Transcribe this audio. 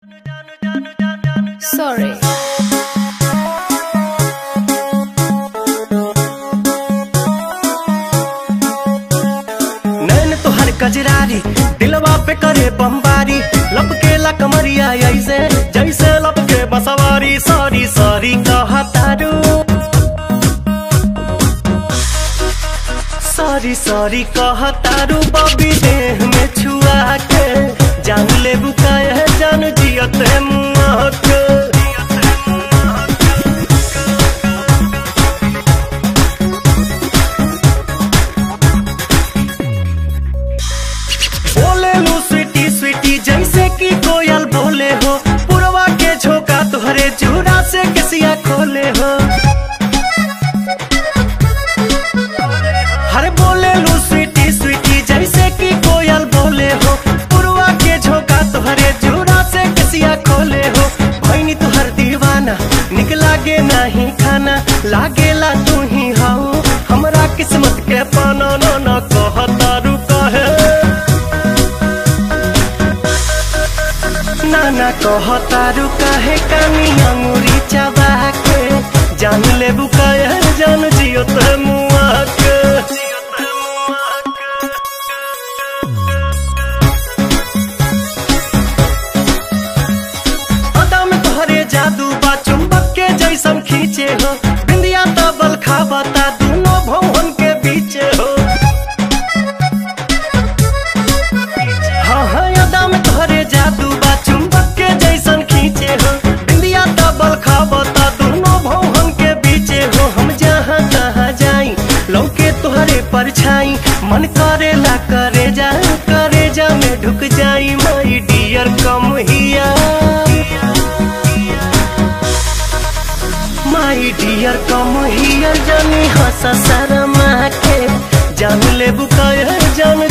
Sorry. नैन तोहर कजरारी दिलवा पे करे बमबारी लपकेला कमरिया ऐसे जैसे लपके बसवारी सॉरी सॉरी कहतारू सॉरी सॉरी कहतारू बबी देह में छुआ के जान ले बुकाए जान जियते मुआ के बोले लो स्वीटी स्वीटी जैसे कि कोयल बोले हो पुरवा के झोंका तुहरे चूड़ा से किसिया खोले हो हर बोले लो स्वीटी स्वीटी जैसे कि कोयल बोले हो पुरवा के झोंका तुहरे चूड़ा से किसिया खोले हो भैनी तुहर दीवाना निक लागे नहीं खाना लागेला तू ही हाउ हमरा किस्मत के पाना न न कहता रुका है नाना कहतारू काहे कानी अंगुरी चबा के जान ले बुकाय जान जियो ते मुआ के अदा में तोहरे जादू बा चुंबक के जैसन खींचे हो बिंदिया तबल खाबता दोनों भवन के बीचे हो हाँ हाँ यादा में तोहरे जादू बा चुंबक के जैसन खींचे हो बिंदिया तबल खाबता दोनों भवन के बीचे हो हम जहाँ तहाँ जाई लौके तोहरे परछाई मन करेला करे जा करे जा में ढुक जाई माई डियर कम हिया माई डियर कम हियर जानी हंस शर्मा के जान ले बुकायर जान